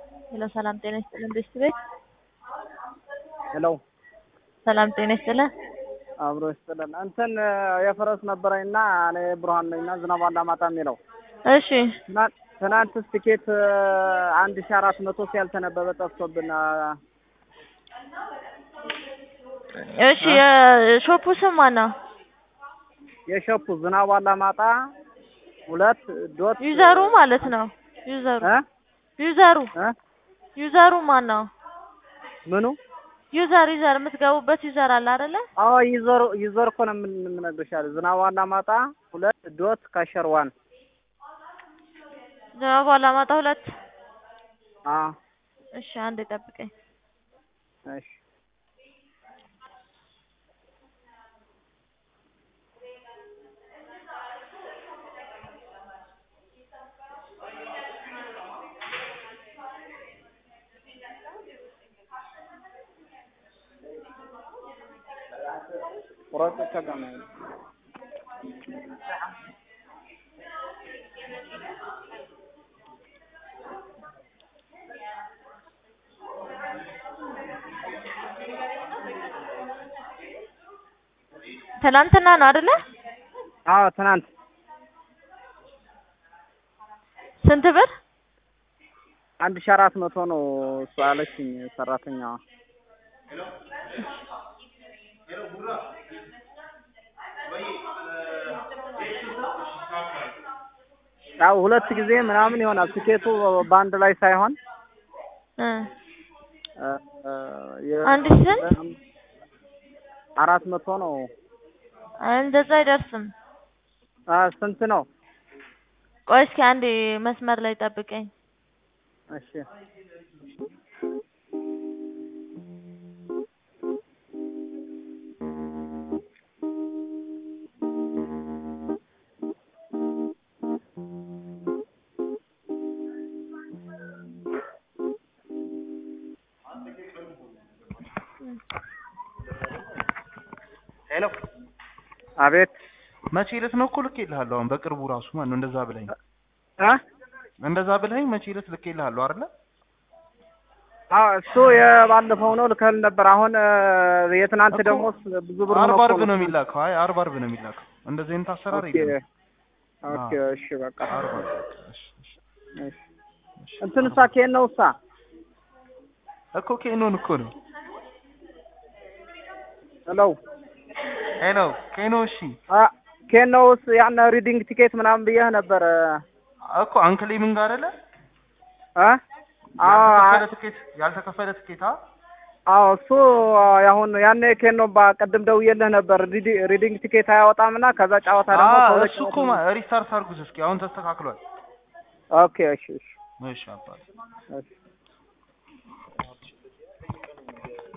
ሄሎ ሰላም ጤና ይስጥልን ቤስት ቤት ሄሎ ሰላም ጤና ይስጥልን። አብሮ ይስጥልን። እንትን የፈረስ ነበረኝና እኔ ብርሃን ነኝና ዝናብ አላማጣ የሚለው እሺ ትናንት ትናንትስ ቲኬት አንድ ሺ አራት መቶ ያልተነበበ ጠፍቶብን እሺ የሾፑ ስም ማነው? የሸፑ ዝናብ አላማጣ ሁለት ዶት ዩዘሩ ማለት ነው። ዩዘሩ እ ዩዘሩ እ ዩዘሩ ማን ነው? ምኑ ዩዘር ዩዘር የምትገቡበት ዩዘር አለ አይደለ? አዎ ዩዘር ዩዘር እኮ ነው የምን- የምነግርሽ ያለ ዝናብ አላማጣ ሁለት ዶት ከሸርዋን ዝናቡ አላማጣ ሁለት አ እሺ አንድ ጠብቀኝ። እሺ ቁረጥ ከገመ ትናንትና ነው አይደለ? አዎ ትናንት ስንት ብር? አንድ ሺ አራት መቶ ነው እሱ አለችኝ ሰራተኛዋ። ያው ሁለት ጊዜ ምናምን ይሆናል ትኬቱ በአንድ ላይ ሳይሆን እ እ እ የ- አንድ ሺህ ስንት? አራት መቶ ነው። እንደዛ አይደርስም። አ ስንት ነው? ቆይ እስኪ አንዴ መስመር ላይ ጠብቀኝ። እሺ ሄሎ አቤት መቼ ዕለት ነው እኮ ልኬልሃለሁ። አሁን በቅርቡ ራሱ ማን ነው እንደዛ ብለኝ እ እንደዛ ብለኝ መቼ ዕለት ልኬልሃለሁ አይደለ? አዎ እሱ የባለፈው ነው ልከል ነበር። አሁን እ የትናንት እኮ ደግሞ ብዙ ብር አርብ ሆኖ አርብ እኮ ነው የሚላከው። አይ አርብ አርብ ነው የሚላከው። እንደዚህ አይነት አሰራር ኦኬ የለም። ኦኬ እሺ በቃ አርብ አርብ እሺ፣ እሺ፣ እሺ እሺ። እንትን እሳ ኬን ነው እሳ እኮ ኬኖን እኮ ነው። ሄሎ ሄሎ ኬኖ እሺ አ ኬን ነውስ ያን ሪዲንግ ቲኬት ምናምን ብዬህ ነበር እኮ አንክሌሚንግ አይደለ? እ አዎ ያልተከፈለ ትኬት ያልተከፈለ ትኬት አ አዎ እሱ አሁን ያኔ ኬን ነው በቅድም ደውዬልህ ነበር ሪዲ- ሪዲንግ ቲኬት አያወጣምና ከዛ ጨዋታ ደግሞ አዎ ከሁለት እሱ እኮ ማ- ሪስታርት አድርጉት እስኪ። አሁን ተስተካክሏል። ኦኬ እሺ እሺ እሺ አባቴ እሺ